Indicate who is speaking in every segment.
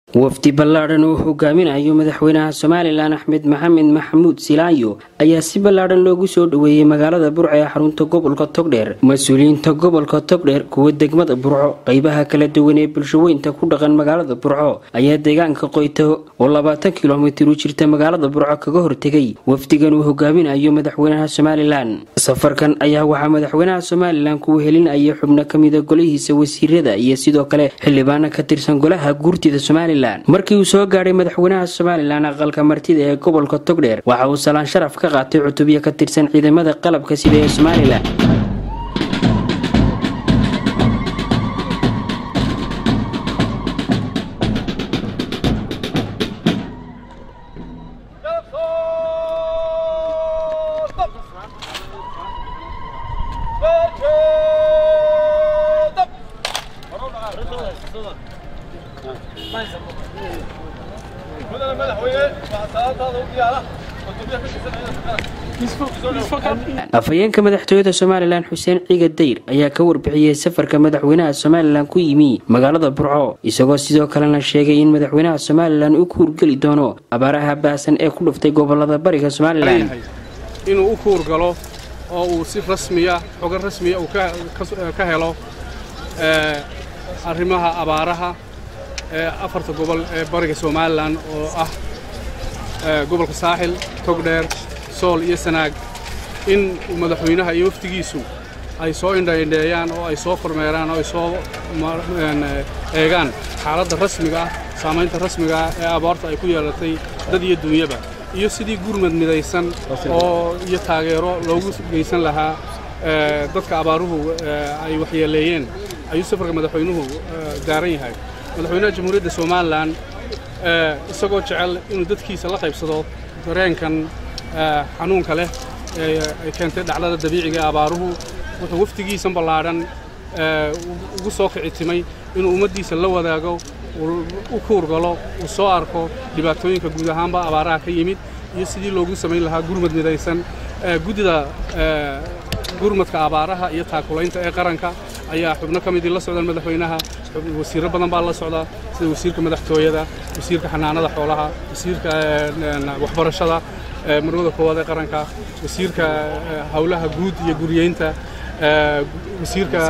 Speaker 1: wafdi ballaadhan uu hogaaminayo madaxweynaha somalilan axmed maxamed maxamuud silaayo ayaa si ballaadhan loogu soo dhoweeyey magaalada burco ee xarunta gobolka togdheer mas-uuliyiinta gobolka togdheer kuwa degmada burco qeybaha kala duwan ee bulshaweynta ku dhaqan magaalada burco ayaa deegaanka qoyto oo labaatan kilomitir u jirta magaalada burco kaga hortegay wafdigan uu hogaaminayo madaxweynaha somalilan safarkan ayaa waxaa madaxweynaha somalilan kuwa helinaya xubno kamida golihiisa wasiirada iyo sidoo kale xildhibaano ka tirsan golaha guurtida somalilan markii uu soo gaadhay madaxweynaha somalilan aqalka martida ee gobolka togdheer waxa uu salaan sharaf ka qaatay cutubyo ka tirsan ciidamada qalabka sida ee somalilan afhayeenka madaxtooyada somalilan xuseen ciiga dayr ayaa ka warbixiyey safarka madaxweynaha somalilan ku yimi magaalada burco isagoo sidoo kalena sheegay in madaxweynaha somalilan uu ku hurgeli doono abaaraha baasan ee ku dhuftay gobolada bariga somalilan
Speaker 2: inuu u kuurgalo oo uu si rasmiya xogo rasmiya uu ka helo arrimaha abaaraha ee afarta gobol ee bariga somalilan oo ah gobolka saaxil togdheer sool iyo sanaag in madaxweynaha iyo wafdigiisu ay soo indhaindheeyaan oo ay soo kormeeraan oo ay soo eegaan xaaladda rasmiga ah saamaynta rasmiga ah ee abaarta ay ku yeelatay dad iyo duunyaba iyo sidii gurmad midaysan oo iyo taageero loogu geysan lahaa dadka abaaruhu ay waxyeeleeyeen ayuu safarka madaxweynuhu gaaran yahay madaxweynaha jamhuuriyadda somalilan isagoo jecel inuu dadkiisa la qaybsado dareenkan xanuunka leh ay keentay dhacdada dabiiciga ee abaaruhu wuxuu wafdigiisan ballaadhan ugu soo kicitimay inuu ummaddiisa la wadaago u kuurgalo uu soo arko dhibaatooyinka guud ahaanba abaaraha ka yimid iyo sidii loogu samayn lahaa gurmad midaysan guddida gurmadka abaaraha iyo taakulaynta ee qaranka ayaa xubno ka midii la socdaan madaxweynaha wasiirro badan baa la socda sida wasiirka madaxtooyada wasiirka xanaanada xoolaha wasiirka waxbarashada marwada koowaad ee qaranka wasiirka howlaha guud iyo guriyeynta wasiirka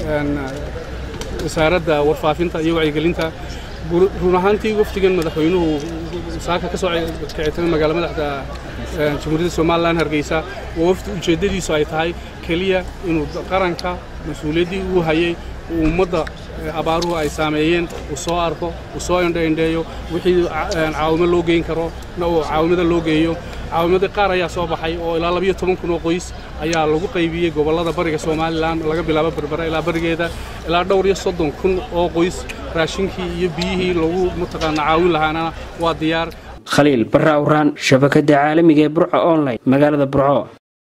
Speaker 2: wasaaradda warfaafinta iyo wacyigelinta run ahaantii wafdigan madaxweynuhu saaka ka soo kicitamay magaala madaxda jamhuuriyadda somalilan hargeysa waa wafdi ujeeddadiisu ay tahay keliya inuu qaranka mas-uuliyaddii uu hayay uu ummadda abaaruhu ay saameeyeen uu soo arko uu soo indhaindheeyo wixii caawimo loo geyn karo na uu caawimada loo geeyo caawimadii qaar ayaa soo baxay oo ilaa labiyo toban kun oo qoys ayaa lagu qaybiyey gobollada bariga somalilan laga bilaabo berbera ilaa barigeeda ilaa dhowr iyo soddon kun oo qoys raashinkii iyo biyihii lagu mataqaana caawin lahaana waa diyaar
Speaker 1: khaliil barra awraan shabakada caalamiga ee burco online magaalada burco